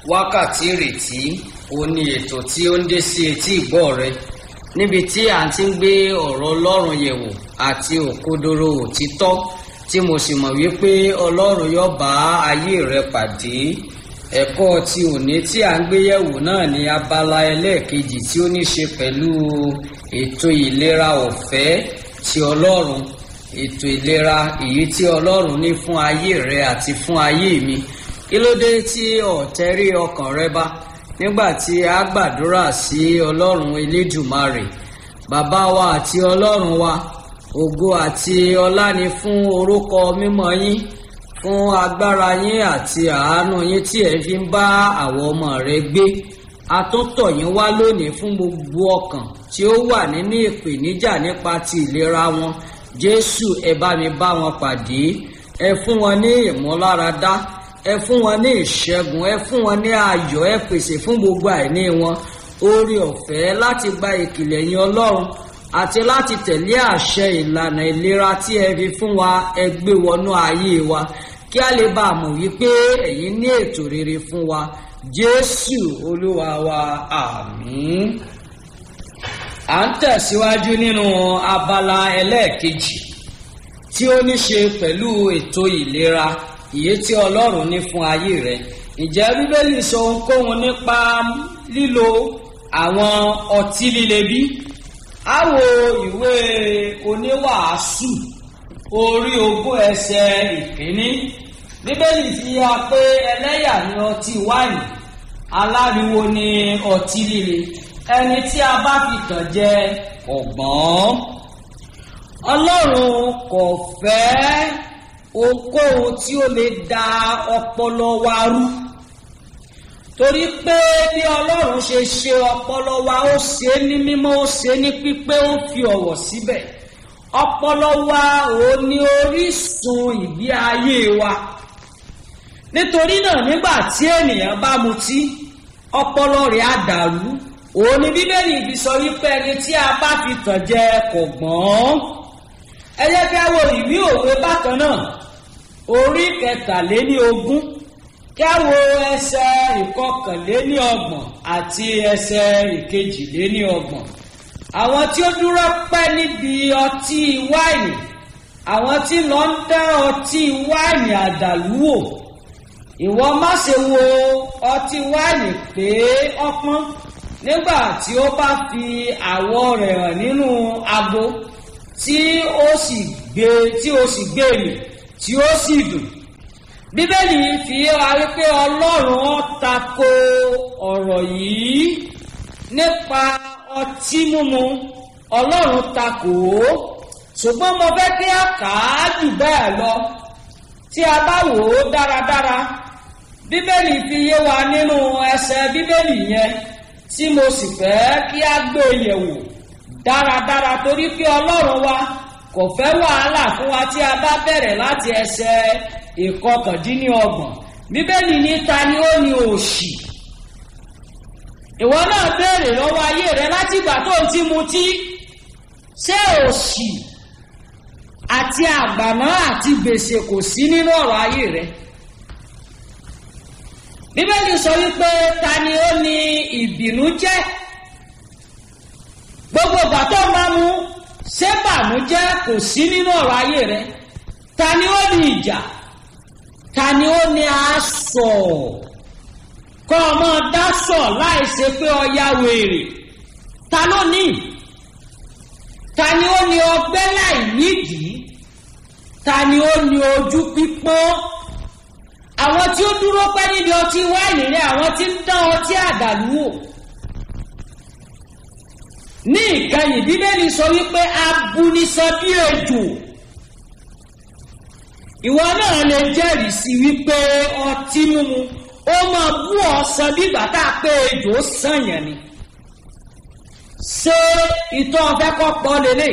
wákàtí ìrètí ó ní ètò tí ó ń dé sí etí ìgbọ́ rẹ níbi tí à ń ti ń gbé ọ̀rọ̀ ọlọ́run yẹ̀wò àti òkodoro òtítọ́ tí mo sì mọ̀ wípé ọlọ́run yóò bá ayé rẹ pàdé ẹ̀kọ́ ti òní tí à ń gbé yẹ̀wò náà ní abala ẹlẹ́ẹ̀kejì tí ó ní ṣe pẹ̀lú ètò ìlera ọ̀fẹ́ ti ọlọ́run ètò ìlera èyí tí ọlọ́run ní fún ayé rẹ àti fún ayé mi kí ló dé tí ọ̀tẹ́rí ọkàn rẹ bá nígbà tí a gbàdúrà sí ọlọ́run elédùmarè bàbá wa àti ọlọ́run wa ògo àti ọlá ni fún orúkọ mímọ́ yín fún agbára yín àti àánú yín tí ẹ fi ń bá àwọn ọmọ rẹ gbé a tún tọ̀ yín wá lónìí fún gbogbo ọkàn tí ó wà nínú ìpèníjà nípa ti ìlera wọn jésù ẹ bá mi bá wọn pàdé ẹ fún wọn ní ìmúláradá ẹ fún wọn ní ìṣẹ́gun ẹ fún wọn ní ayọ̀ ẹ pèsè fún gbogbo àìní wọn oore ọ̀fẹ́ láti gba ìkìlẹ̀ yín ọlọ́run àti láti tẹ̀lé àṣẹ ìlànà ìlera tí ẹ fi fún wa ẹ gbé wọnú ayé wa kí a lè bá a mọ̀ wípé ẹ̀yin ní ètò rere fún wa jésù olúwa wa àmín. à ń tẹ̀síwájú nínú abala ẹlẹ́ẹ̀kejì tí ó ní ṣe pẹ̀lú ètò ìlera ìyè tí ọlọ́run ní fún ayé rẹ ǹjẹ́ bíbélì sọ ohunkóhun nípa lílo àwọn ọtí líle bí? a wo ìwé oníwàásù orí ogún ẹsẹ̀ ìkíní bíbélì fi hàn pé ẹlẹ́yà ni ọtí wáìnì aláriwo ni ọtí líle ẹni tí a bá fi tàn jẹ ọ̀gbọ́n ọlọ́run kò fẹ́ ohunkóhun tí ó lè da ọpọlọ wa rú torí pé bí ọlọ́run ṣe ṣe ọpọlọ wa ó ṣe ní mímọ́ ó ṣe ní pípé ó fi ọ̀wọ̀ síbẹ̀ ọpọlọ wa ò ní orísun ìgbé ayé wa nítorí náà nígbà tí ènìyàn bá mutí ọpọlọ rẹ̀ á dàrú òun ni bíbélì fi sọ wípé ẹni tí a bá fi tàn jẹ kò gbọ́n ẹ jẹ́ kí a wo ìwé òwe bákan náà orí kẹtàléní ogún kí a wo ẹsẹ̀ ìkọkànléní ọgbọ̀n àti ẹsẹ̀ ìkejìléní ọgbọ̀n àwọn tí ó dúró pẹ́ níbi ọtí wáìnì àwọn tí lọ ń dá ọtí wáìnì àdàlú wò ìwọ má ṣe wo ọtí wáìnì pé ọpọ́n nígbà tí ó bá fi àwọ̀ rẹ̀ hàn nínú ago tí ó sì gbé tí ó sì gbé mì tí ó sì dùn bíbélì fi wá wípé ọlọ́run tako ọ̀rọ̀ yìí nípa ọtí mímu ọlọ́run takò ó ṣùgbọ́n mo fẹ́ kí a kà á jù bẹ́ẹ̀ lọ tí a bá wò ó dáradára bíbélì fi yé wa nínú ẹsẹ̀ bíbélì yẹn tí mo sì fẹ́ kí a gbé yẹ̀wò dáradára torí pé ọlọ́run wa kò fẹ́ wàhálà fún wa tí a bá bẹ̀rẹ̀ láti ẹsẹ̀ ìkọkàndínlọ́gbọ̀n bíbélì ní ta ni ó ní òṣì ìwọ náà béèrè lọ́wọ́ ayé rẹ láti ìgbà tó ń ti mutí ṣé òṣì àti àgbàná àti gbèsè kò sí nínú ọ̀rọ̀ ayé rẹ bíbélì sọ wípé ta ni ó ní ìbínú jẹ́ gbogbo ìgbà tó máa mú ṣé bànújẹ́ kò sí nínú ọ̀rọ̀ ayé rẹ ta ni ó ní ìjà ta ni ó ní aṣọ kọ́ ọmọ dásọ̀ láì ṣe pé ọya wèrè ta ló ní ta ni ó ní ọgbẹ́ láì nídìí ta ni ó ní ojú pípọ́n àwọn tí ó dúró pẹ́ níbi ọtí wáìnì rẹ àwọn tí ń dán ọtí àdàlú wò ní ìkẹyìn bíbélì sọ wípé abunisan bí ejò ìwọ náà lè jẹ́rìí sí wípé ọtí mímu ó máa bú ọsàn bígbà tá a pé ejò sànyàn ni ṣé ìtọ́ ọ̀fẹ́ kọ́ pọ́ lélẹ̀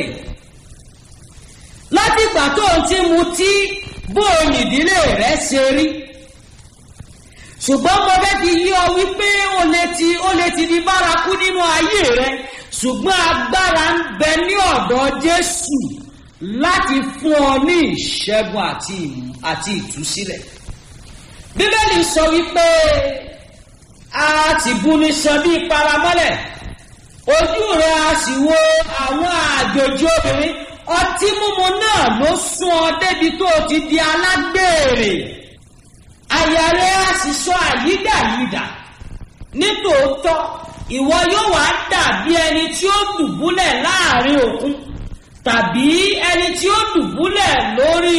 láti ìgbà tó ń ti mu tí bóun ìdílé rẹ̀ ṣe rí ṣùgbọ́n mo fẹ́ fi yí ọ wípé ó lè ti ó lè ti di bárakú nínú ayé rẹ ṣùgbọ́n agbára ń bẹ ní ọ̀dọ̀ Jésù láti fún ọ ní ìṣẹ́gun àti àti ìtúsílẹ̀ bíbélì sọ wípé a ti bú ní san bí paramọ́lẹ̀ ojú rẹ̀ a sì wo àwọn àjòjì obìnrin ọtí mímu náà ló sún ọ débi tó o ti di alágbèrè àyà rẹ̀ a sì sọ àyídàyídà nítòótọ́ ìwọ yóò wá dàbí ẹni tí ó dùbúlẹ̀ láàrin òkun tàbí ẹni tí ó dùbúlẹ̀ lórí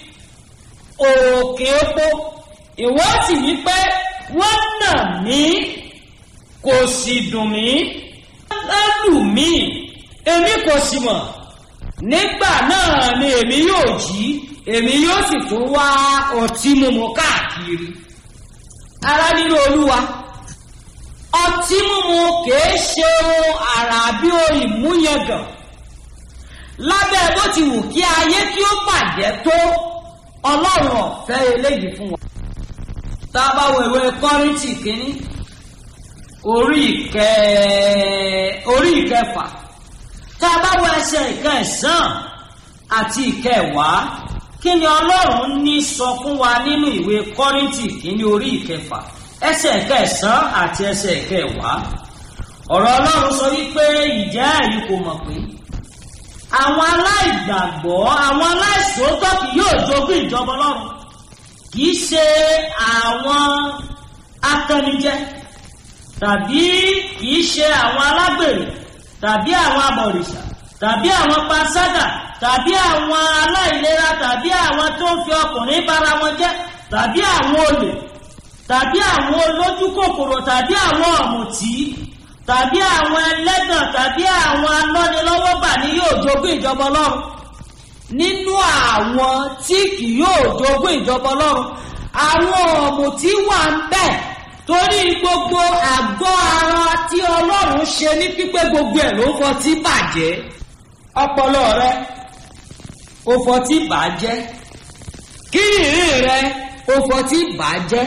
òkè epo ìwọ sì ní pé wọ́n nà mí kò sì dùn mí wọ́n lù mí èmi kò sì mọ̀ nígbà náà ni èmi yóò jí èmi yóò sì tún wá ọtí mímu káàkiri ara nínú olúwa ọtí mímu kìí ṣe ohun àrà bí ohun ìmúyangàn lábẹ́ bó ti wù kí ayé kí ó bàjẹ́ tó ọlọ́run ọ̀fẹ́ eléyìí fún wa. tá a bá wo ìwé kọ́rìntì kínní orí ìkẹ́ orí ìkẹfà tá a bá wo ẹsẹ̀ ìkẹsàn àti ìkẹwàá kí ni ọlọ́run ní sọ fún wa nínú ìwé kọ́rìntì kínní orí ìkẹfà ẹsẹ̀ kẹsàn àti ẹsẹ̀ kẹwàá ọ̀rọ̀ ọlọ́run sọ wípé ìjẹ́ ẹ̀yin kò mọ̀ pé àwọn aláìgbàgbọ́ àwọn aláìsòótọ́ kì yóò jogún ìjọba ọlọ́run kì í ṣe àwọn akẹnijẹ tàbí kì í ṣe àwọn alágbèrè tàbí àwọn abọ̀rìṣà tàbí àwọn panṣágà tàbí àwọn aláìlera tàbí àwọn tó ń fi ọkùnrin bára wọn jẹ́ tàbí àwọn olè tàbí àwọn olójú kòkòrò tàbí àwọn ọ̀mùtí tàbí àwọn ẹlẹ́gàn tàbí àwọn alọ́nilọ́wọ́gbà ni yóò jogún ìjọba ọlọ́run nínú àwọn tí kì yóò jogún ìjọba ọlọ́run àwọn ọ̀mùtí wà ń bẹ̀ torí gbogbo àgọ́ ara tí ọlọ́run ṣe ní pípé gbogbo ẹ̀ ló fọtí bàjẹ́ ọpọlọ rẹ ó fọtí bàjẹ́ kíndìnrín rẹ ó fọtí bàjẹ́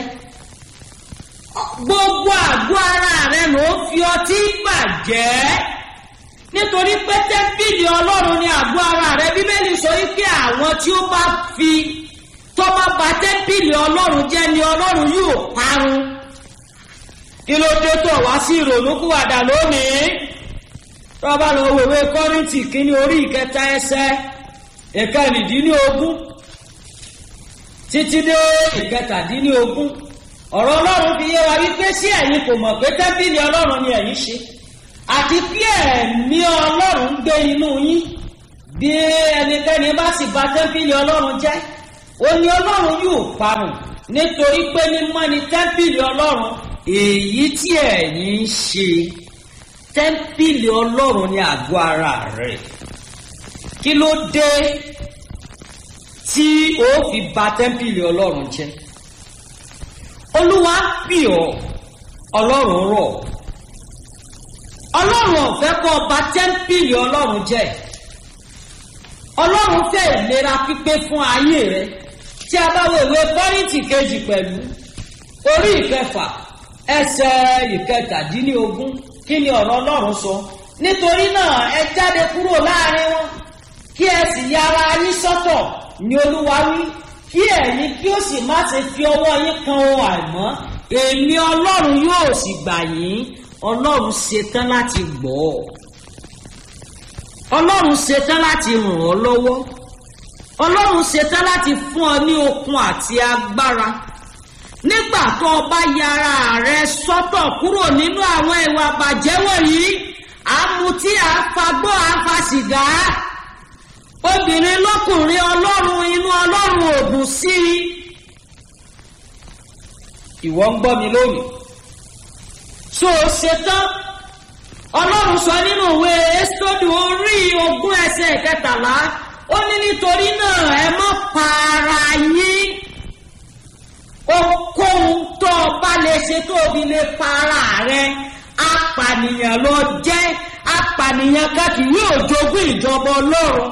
gbogbo àgọ́ ara rẹ ló fi ọtí bàjẹ́ nítorí pé tẹ́ḿpìlì ọlọ́run ni àgọ́ ara rẹ bíbélì sọ wípé àwọn tí ó bá fi tó bá ba tẹ́ḿpìlì ọlọ́run jẹ́ ni ọlọ́run yóò parun kí ló dé tó wá sí ìrònúkúwàdà lónìí tó bá lọ wèwe kọ́rìntì kínní orí ìkẹta ẹsẹ̀ ìkẹrìndínlógún títí dé ìkẹtàdínlógún ọ̀rọ̀ ọlọ́run fi yé wa wípé sí ẹ̀yin kò mọ̀ pé tẹ́ḿpìlì ọlọ́run ni ẹ̀yin ṣe àti pé ẹ̀mí ọlọ́run gbé inú yín bí ẹnikẹ́ni bá sì bà tẹ́ḿpìlì ọlọ́run jẹ́ ó ní ọlọ́run yóò parun nítorí pé mímọ́ ni tẹ́ḿpìlì ọlọ́run èyí tí ẹ̀yin ń ṣe tẹ́ḿpìlì ọlọ́run ní àgọ́ ara rẹ̀ kí ló dé tí ó fi bà tẹ́ḿpìlì ọlọ́run jẹ́ olúwa pì ọ́ ọlọ́run rọ̀ ọlọ́run ọ̀fẹ́ kọ́ ọba tẹ́ḿpìlì ọlọ́run jẹ́ ọlọ́run fẹ́ ìlera pípé fún ayé rẹ tí a bá wo ìwé kọ́rìntì kejì pẹ̀lú orí ìkẹfà ẹsẹ̀ ìkẹtàdínlógún kí ni ọ̀rọ̀ ọlọ́run sọ nítorí náà ẹ jáde kúrò láàrin wọn kí ẹ sì yára yín sọ́tọ̀ ní olúwa wí kí ẹ̀yin kí ó sì má ṣe fi ọwọ́ yín kan ohun àìmọ́ èmi ọlọ́run yóò sì gbà yín ọlọ́run ṣetán láti gbọ́ ọ ọlọ́run ṣetán láti ràn ọ́ lọ́wọ́ ọlọ́run ṣetán láti fún ọ ní okun àti agbára nígbà tó o bá yára rẹ sọ́tọ̀ kúrò nínú àwọn ìwà bàjẹ́ wọ̀nyí àmutí àfagbọ́ àfàsìgá obìnrin lọ́kùnrin ọlọ́run inú ọlọ́run ògùn sí i. ìwọ ń gbọ́ mi lónìí. so ṣetán ọlọ́run sọ nínú ìwé ẹ́sítọ́dù orí ogún ẹsẹ̀ kẹtàlá ó ní nítorí náà ẹ má pa ara yín ohunkóhun tó o bá lè ṣe tó o fi lè pa ara rẹ apànìyàn ló jẹ́ apànìyàn káàkiri yóò jogún ìjọba ọlọ́run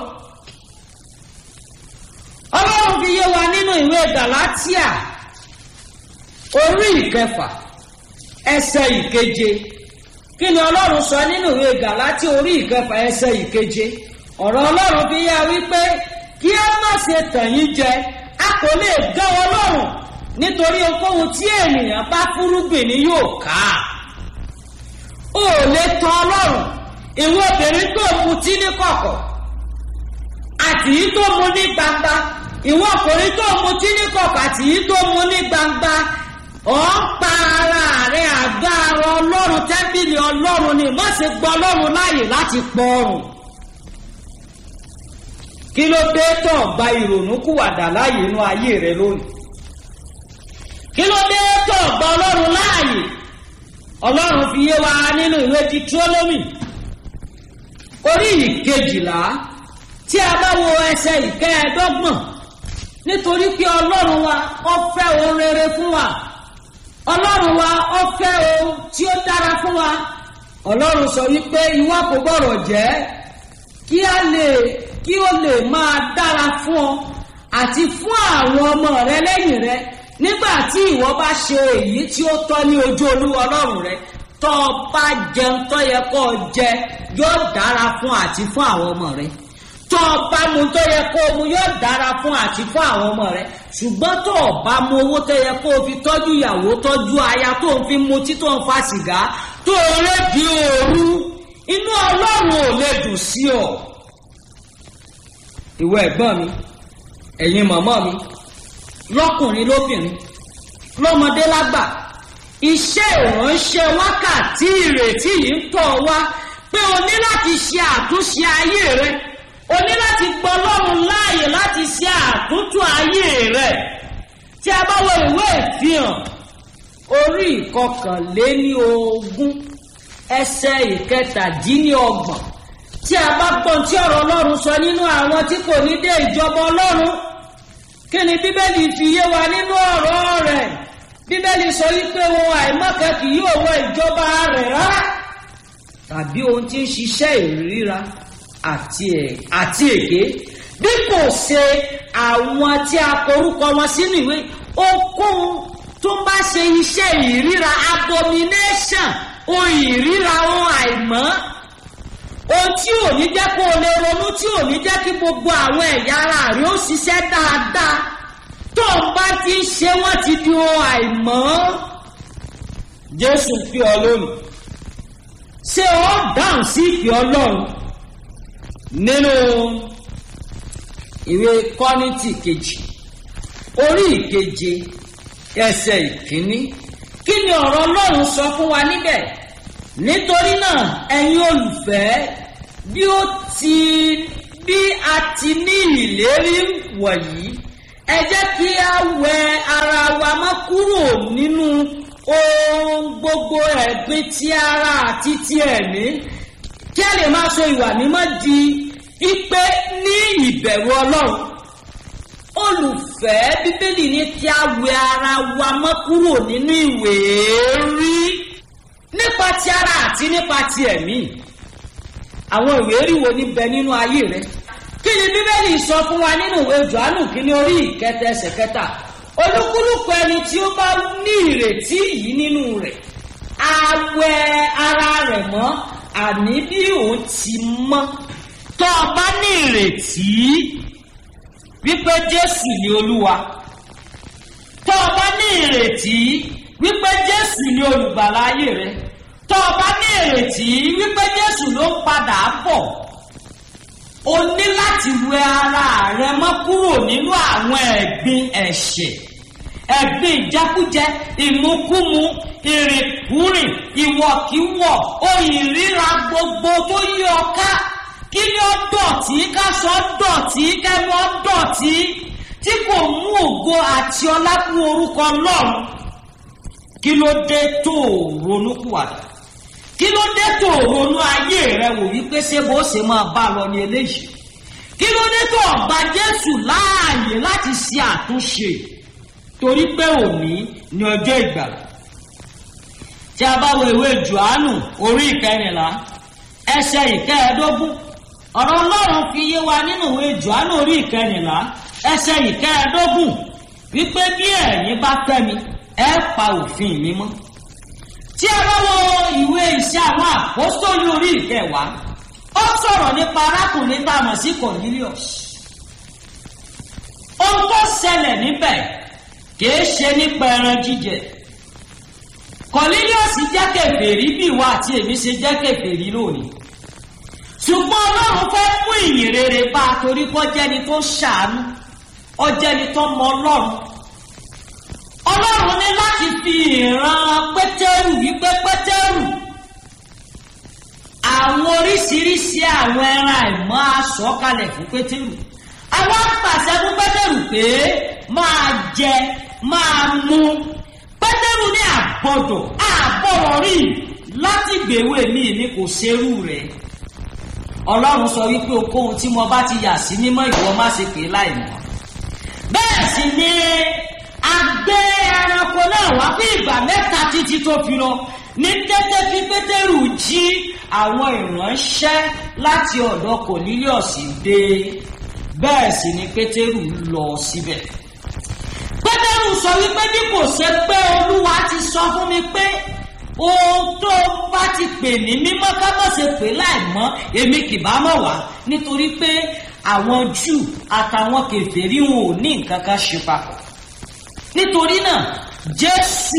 ọlọ́run fi yé wa nínú ìwé galatia orí ìkẹfà ẹsẹ̀ ìkeje kí ni ọlọ́run sọ nínú ìwé galatia orí ìkẹfà ẹsẹ̀ ìkeje ọ̀rọ̀ ọlọ́run fi yé wa wípé kí ẹ má ṣe tàn yín jẹ a kò lè gán ọlọ́run nítorí ohunkóhun tí ènìyàn bá fúrúgbìn ni yóò ká o ò lè tọ ọlọ́run ìwọ obìnrin tó mutí ní kọ̀kọ̀ àti yìí tó mu ní gbangba ìwọ ọkùnrin tó mutí ní kọ̀kọ̀ àti yìí tó mu ní gbangba ọ̀ ń pa ara rẹ̀ àgbà ara ọlọ́run tẹ́bílì ọlọ́run ni má ṣe gbọ́ ọlọ́run láàyè láti pọ̀ ọrùn kí ló dé tó gba ìrònú kúwàdà láàyè inú ayé rẹ lónìí kí ló dé tó gba ọlọ́run láàyè ọlọ́run fi yé wa nínú ìwé Dítírónómì orí ìkejìlá tí a bá wo ẹsẹ̀ ìkẹẹ̀ẹ́dọ́gbọ̀n nítorí pé ọlọ́run wa ó fẹ́ ohun rere fún wa ọlọ́run wa ó fẹ́ ohun tí ó dára fún wa ọlọ́run sọ wípé ìwọ kò gbọ́dọ̀ jẹ́ kí a lè kí ó lè máa dára fún ọ àti fún àwọn ọmọ rẹ lẹ́yìn rẹ nígbà tí ìwọ bá ṣe èyí tí ó tọ́ ní ojú olúwa ọlọ́run rẹ tọ́ ọ bá jẹun tó yẹ kó o jẹ yóò dára fún àti fún àwọn ọmọ rẹ tó o bá mu tó yẹ kó o mu yóò dára fún àti fún àwọn ọmọ rẹ ṣùgbọ́n tó o bá mu owó tó yẹ kó o fi tọ́jú ìyàwó tọ́jú aya tó o fi mutí tó o fa sìgá tó o rédi òru inú ọlọ́run ò lè dùn sí ọ. ìwọ ẹ̀gbọ́n mi ẹ̀yin màmá mi lọ́kùnrin lóbìnrin lọ́mọdé lágbà iṣẹ́ ìránṣẹ́ wákàtí ìrètí yìí ń tọ̀ wá pé o ní láti ṣe àtúnṣe ayé rẹ o ní láti gbọ́ Ọlọ́run láàyè láti ṣe àtúntò ayé rẹ tí a bá wo ìwé ìfihàn orí ìkọkànléní ogún ẹsẹ̀ ìkẹtàdínlọ́gbọ̀n tí a bá gbọ́n tí ọ̀rọ̀ Ọlọ́run sọ nínú àwọn tí kò ní dé ìjọba Ọlọ́run kí ni bíbélì fi yé wa nínú ọ̀rọ̀ rẹ̀ bíbélì sọ wípé ohun àìmọ́kẹ́ kì yóò wọ ìjọba rẹ̀ rárá tàbí ohun tí ń ṣiṣẹ́ ìríra àti èké bí kò ṣe àwọn tí a korúkọ wọn sínú ìwé okòhun tó bá ṣe iṣẹ́ ìríra abomination ohun ìríra ohun àìmọ́ ohun tí ò ní jẹ́ kó o lè ronú tí ò ní jẹ́ kí gbogbo àwọn ẹ̀yà ara rẹ̀ ó ṣiṣẹ́ dáadáa tó ń bá ti ń ṣe wọ́n ti di ohun àìmọ́ Jésù fi ọ lónìí ṣé ọ dáhùn sí ìfẹ́ Ọlọ́run nínú ìwé Kọ́ríńtì kejì orí ìkeje ẹsẹ̀ ìkíní kí ni ọ̀rọ̀ Ọlọ́run sọ fún wa níbẹ̀ nítorí náà ẹ̀yin olùfẹ́ bí ó ti bí a ti ní ìlérí wọ̀nyí ẹ jẹ́ kí a wẹ ara wa mọ́ kúrò nínú ohun gbogbo ẹ̀gbin ti ara àti ti ẹ̀mí kí a lè máa so ìwà mímọ́ di ipe ní ìbẹ̀rù Ọlọ́run olùfẹ́ bíbélì ní kí a wẹ ara wa mọ́ kúrò nínú ìwé rí nípa ti ara àti nípa ti ẹ̀mí àwọn ìwé rí wo ní bẹ nínú ayé rẹ kí ni bíbélì sọ fún wa nínú ìwé johannu kínní orí ìkẹta ẹsẹ̀ kẹta olúkúlùkù ẹni tí ó bá ní ìrètí yìí nínú rẹ̀ á wẹ ara rẹ̀ mọ́ àní bí òun ti mọ́ tó o bá ní ìrètí wípé jésù ni olúwa tó o bá ní ìrètí wípé jésù ni olùgbàlà ayé rẹ tó o bá ní ìrètí wípé jésù ló ń padà bọ̀ o ní láti wẹ ara rẹ mọ́ kúrò nínú àwọn ẹ̀gbin ẹ̀ṣẹ̀ ẹ̀gbin ìjẹkújẹ ìmukúmu ìrìnkúrìn ìwọ̀kíwọ̀ oyìn ríra gbogbo tó yí ọ ká kí ni ó dọ̀tí káṣọ dọ̀tí kẹ́nu ó dọ̀tí tí kò mú ògo àti ọlá fún orúkọ Ọlọ́run kí ló dé tó ronú kúwàdà kí ló dé tó ronú ayé rẹ wò wípé ṣé bó ṣe máa bá lọ ní eléyìí kí ló dé tó ọba Jésù láàyè láti ṣe àtúnṣe torí pé òní ni ọjọ́ ìgbàlà tí a bá wo ìwé Jòhánù orí ìkẹrìnlá ẹsẹ̀ ìkẹẹ̀ẹ́dógún ọ̀rọ̀ Ọlọ́run fi yé wa nínú ìwé Jòhánù orí ìkẹrìnlá ẹsẹ̀ ìkẹẹ̀ẹ́dógún wípé bí ẹ̀yin bá fẹ́ mi ẹ pa òfin mi mọ́ tí a bá wo ìwé iṣẹ́ àwọn àpọ́sítélì orí ìkẹwàá ó sọ̀rọ̀ nípa arákùnrin tá a mọ̀ sí Cornelius ohun tó ṣẹlẹ̀ níbẹ̀ kìí ṣe nípa ẹran jíjẹ Cornelius jẹ́ kèfèrí bí ìwà àti èmi ṣe jẹ́ kèfèrí lónìí ṣùgbọ́n ọlọ́run fẹ́ mú ìyìn rere bá a torí kọ́ jẹ́ni tó ṣàánú ọjẹ́ni tó mọ ọlọ́run ọlọ́run ní láti fi ìran pétérù wípé pétérù àwọn oríṣiríṣi àwọn ẹran àìmọ́ aṣọ kalẹ̀ fún pétérù àwọn apàṣẹ fún pétérù pé máa jẹ máa mu pétérù ní àbọ̀dọ̀ àbọ̀rọ̀ rí láti gbèwé mi ní kò ṣerú rẹ̀ ọlọ́run sọ wípé okòhun tí mo bá ti yà sí mímọ́ ìwọ má ṣe pé láì mọ̀ bẹ́ẹ̀ sì ni a gbé ẹranko náà wá fún ìgbà mẹ́ta títí tó fi lọ ní tẹ́tẹ́ tí pétérù jí àwọn ìránṣẹ́ láti ọ̀dọ̀ Cornelius dé bẹ́ẹ̀ sì ni pétérù lọ síbẹ̀ pétérù sọ wípé bí kò ṣe pé olúwa ti sọ fún mi pé ohun tó bá ti pè ní mímọ́ ká má ṣe pè láì mọ́ èmi kì bá mọ̀ wá nítorí pé àwọn júù àtàwọn kèfèrí wọn ò ní nǹkan kan ṣe papọ̀ nítorí náà jésù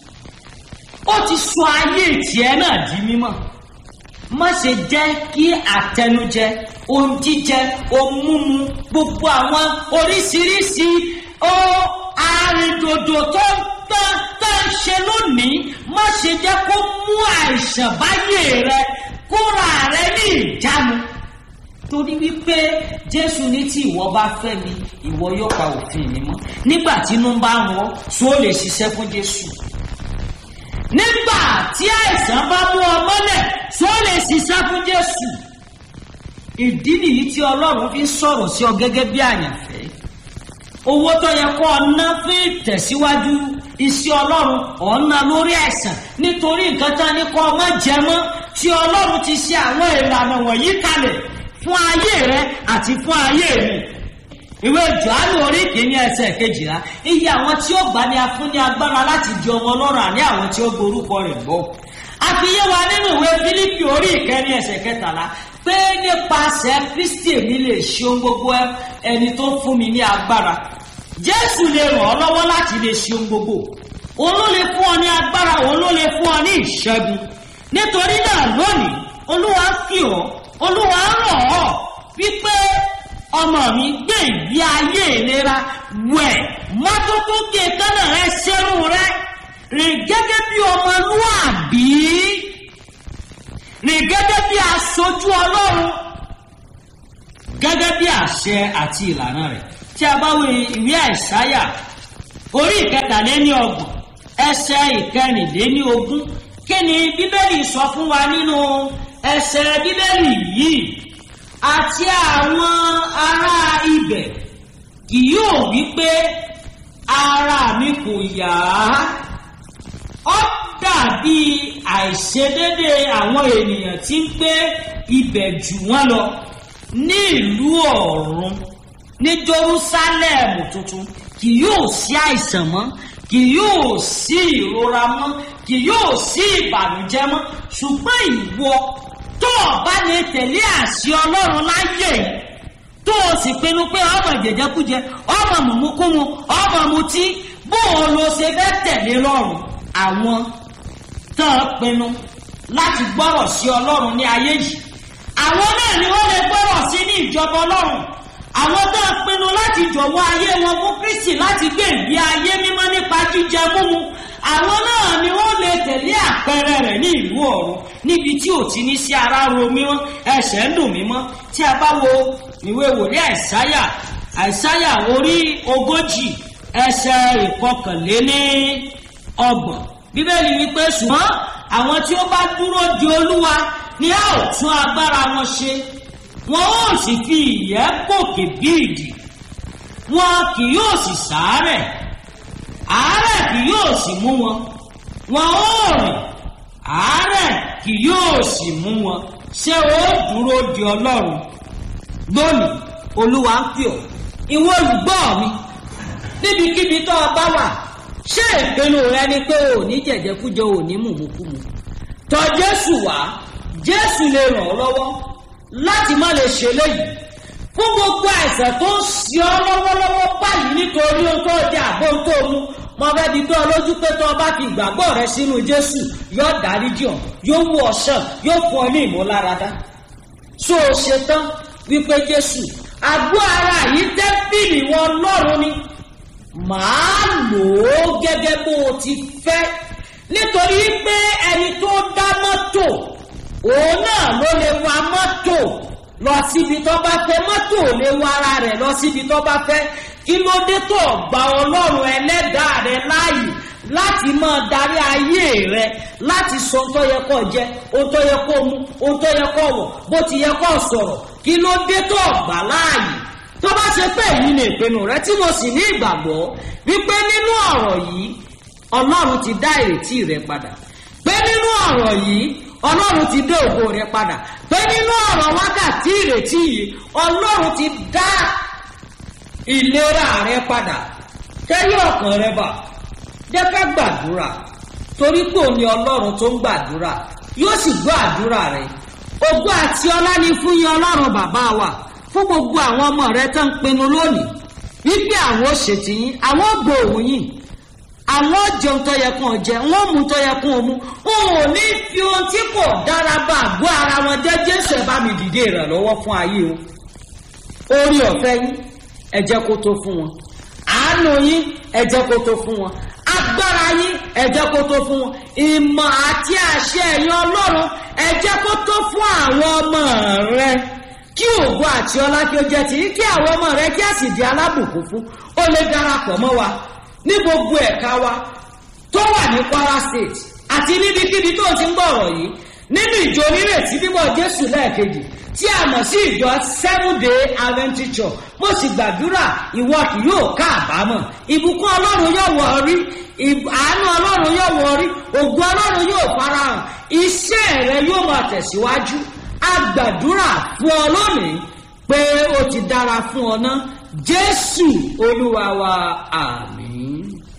ó ti sọ ayé tiẹ̀ náà di mímọ́ má ṣe jẹ́ kí àtẹnujẹ ohun jíjẹ ohun mímu gbogbo àwọn oríṣiríṣi ó arìndòdò tó ń tán tá ń ṣe lónìí má ṣe jẹ́ kó mú àìsàn báyé rẹ kóra rẹ ní ìjánu torí wípé jésù ní tí ìwọ bá fẹ́ mi ìwọ yóò pa òfin mi mọ́ nígbà tí inú bá ń wọ́ so lè ṣiṣẹ́ fún jésù nígbà tí àìsàn bá mú ọ mọ́lẹ̀ so lè ṣiṣẹ́ fún jésù ìdí nìyí tí ọlọ́run fi ń sọ̀rọ̀ sí ọ gẹ́gẹ́ bí àyànfẹ́ owó tó yẹ kó ọ ná fún ìtẹ̀síwájú iṣẹ́ ọlọ́run ọ̀nà lórí àìsàn nítorí nǹkan tán ní kó ọmọ jẹ mọ́ tí ọlọ́run ti ṣe àwọn ìlànà wọ̀nyí kalẹ̀ fún ayé rẹ àti fún ayé mi ìwé Jòhánù orí kìíní ẹsẹ̀ kejìlá iye àwọn tí ó gbà ní a fún ní agbára láti di ọmọ ọlọ́run àní àwọn tí ó gborúkọ rẹ̀ gbọ́ àfiyé wa nínú ìwé Fílípì orí ìkẹrin ẹsẹ̀ kẹtàlá pé nípasẹ̀ Kristi èmi lè ṣe ohun gbogbo ẹni tó fún mi ní agbára Jésù lè ràn ọ́ lọ́wọ́ láti lè ṣe ohun gbogbo òun ló lè fún ọ ní agbára òun ló lè fún ọ ní ìṣẹ́gun nítorí náà lónìí Olúwa kì ọ́ Olúwa ràn ọ́ wípé ọmọ mi gbé ìgbé ayé ìlera wẹ̀ mọ́tótó gé kánà rẹ ṣẹ́rù rẹ rìn gẹ́gẹ́ bí ọmọlúàbí rìn gẹ́gẹ́ bí aṣojú Ọlọ́run gẹ́gẹ́ bí àṣẹ àti ìlànà rẹ̀ tí a bá wo ìwé àìsáyà orí ìkẹtàléní ọgbọ̀n ẹsẹ̀ ìkẹrìnléní ogún kí ni bíbélì sọ fún wa nínú ẹsẹ̀ bíbélì yìí àti àwọn ará ibẹ̀ kì yóò wí pé ara mi kò yá ó dàbí àìṣedédé àwọn ènìyàn tí ń gbé ibẹ̀ jù wọ́n lọ ní ìlú ọ̀run ní Jerúsálẹ́mù tuntun kì yóò sí àìsàn mọ́ kì yóò sí ìrora mọ́ kì yóò sí ìbànújẹ́ mọ́ ṣùgbọ́n ìwọ tó o bá lè tẹ̀lé àṣẹ Ọlọ́run láyé yìí tó o sì pinnu pé ọmọ jẹjẹkújẹ ọmọ mùmúkúmu ọmọ mutí bó o lo ṣe fẹ́ tẹ̀lé lọ́rùn àwọn tó o pinnu láti gbọ́rọ̀ sí Ọlọ́run ní ayé yìí àwọn náà ni wọ́n lè gbọ́rọ̀ sí ní ìjọba Ọlọ́run àwọn tó ń pinnu láti jọ̀wọ́ ayé wọn fún Kristi láti gbé ìgbé ayé mímọ́ nípa jíjẹ múmu àwọn náà ni wọ́n lè tẹ̀lé àpẹẹrẹ rẹ̀ ní ìlú ọ̀run níbi tí ò ti ní sí ara ro mímọ́ ẹsẹ̀ ń dùn mímọ́ tí a bá wo ìwé wòlíì àìsáyà àìsáyà orí ogójì ẹsẹ̀ ìkọkànléní ọgbọ̀n bíbélì wípé ṣùgbọ́n àwọn tí ó bá dúró di olúwa ni a ò tún agbára wọn ṣe wọn ó sì fi ìyẹ́ gòkè bí ìdì wọn kì yóò sì sàárẹ̀ àárẹ̀ kì yóò sì mú wọn wọn ó rìn àárẹ̀ kì yóò sì mú wọn ṣé ó dúró di ọlọ́run lónìí olúwa ń pè ọ́ ìwọ olùgbọ́ mi níbikíbi tó o bá wà ṣé ìpinnu rẹ ni pé o ò ní jẹ̀jẹ̀kújẹ o ò ní mùmúkúmu tọ̀ jésù wá jésù lè ràn ọ́ lọ́wọ́ láti má lè ṣe léyìí fún gbogbo àìsàn tó ń ṣe ọ́ lọ́wọ́lọ́wọ́ báyìí nítorí ohun tó jẹ àbó ohun tó mu mo fẹ́ di dán lójú pé tó o bá fi ìgbàgbọ́ rẹ sínú jésù yóò dáríjì ọ́ yóò wú ọ sàn yóò fún ọ ní ìmúláradá so o ṣetán wípé jésù àgọ́ ara yìí tẹ́ḿpìlì wọn lọ́rùn ni màá lò ó gẹ́gẹ́ bó o ti fẹ́ nítorí pé ẹni tó dá mọ́tò òun náà ló lè wa mọ́tò lọ síbi tó bá fẹ́ mọ́tò lè wa ara rẹ̀ lọ síbi tó bá fẹ́ kí ló dé tó gba ọlọ́run ẹlẹ́dàá rẹ láàyè láti máa darí ayé rẹ láti sọ ohun tó yẹ kó jẹ ohun tó yẹ kó mu ohun tó yẹ kó wọ̀ bó ti yẹ kó sọ̀rọ̀ kí ló dé tó gbà láàyè tó bá ṣe pé èyí ni ìpinnu rẹ tí mo sì ní ìgbàgbọ́ wípé nínú ọ̀rọ̀ yìí ọlọ́run ti dá ìrètí rẹ padà pé nínú ọ̀rọ̀ yìí ọlọ́run ti dé ògo rẹ padà pé nínú ọ̀rọ̀ wákàtí ìrètí yìí ọlọ́run ti dá ìlera rẹ padà kẹ́yìn ọkàn rẹ bà jẹ́ ká gbàdúrà torí pé òní ọlọ́run tó ń gbàdúrà yóò sì gbọ́ àdúrà rẹ ògo àti ọlá ni fún yín ọlọ́run bàbá wa fún gbogbo àwọn ọmọ rẹ tó ń pinnu lónìí wípé àwọn òṣètì yín àwọn gbòòrùn yìí àwọn jẹun tó yẹ kàn jẹ wọn mú tó yẹ kàn mú òun ò ní fi ohun tí kò dára bá àgọ́ ara wọn jẹ́ jésù ẹ̀ bá mi dìde ìrànlọ́wọ́ fún ayé wọn orí ọ̀fẹ́ yín ẹ jẹ́ kó tó fún wọn àánú yín ẹ jẹ́ kó tó fún wọn agbára yín ẹ jẹ́ kó tó fún wọn ìmọ̀ àti àṣẹ ẹ̀yin ọlọ́run ẹ jẹ́ kó tó fún àwọn ọmọ rẹ kí ògo àti ọlá kí ó jẹ́ ti kí àwọn ọmọ rẹ kí a sì di alábùkún fún ó lè darapọ̀ mọ́ wa ní gbogbo ẹ̀ka wa tó wà ní kwara state àti níbikíbi tó ti ń gbọ́ ọ̀rọ̀ yìí nínú ìjọ onírètí bíbọ̀ jésù lẹ́ẹ̀kejì tí a mọ̀ sí ìjọ seven day adventist church mo sì gbàdúrà ìwọ kì yóò káàbámọ̀ ìbùkún ọlọ́run yóò wọ̀ ọ́ rí àánú ọlọ́run yóò wọ̀ ọ́ rí ògùn ọlọ́run yóò farahàn iṣẹ́ rẹ yóò máa tẹ̀síwájú a gbàdúrà fún ọ lónìí pé ó ti dára fún ọ ná jésù olúwa wa àmì.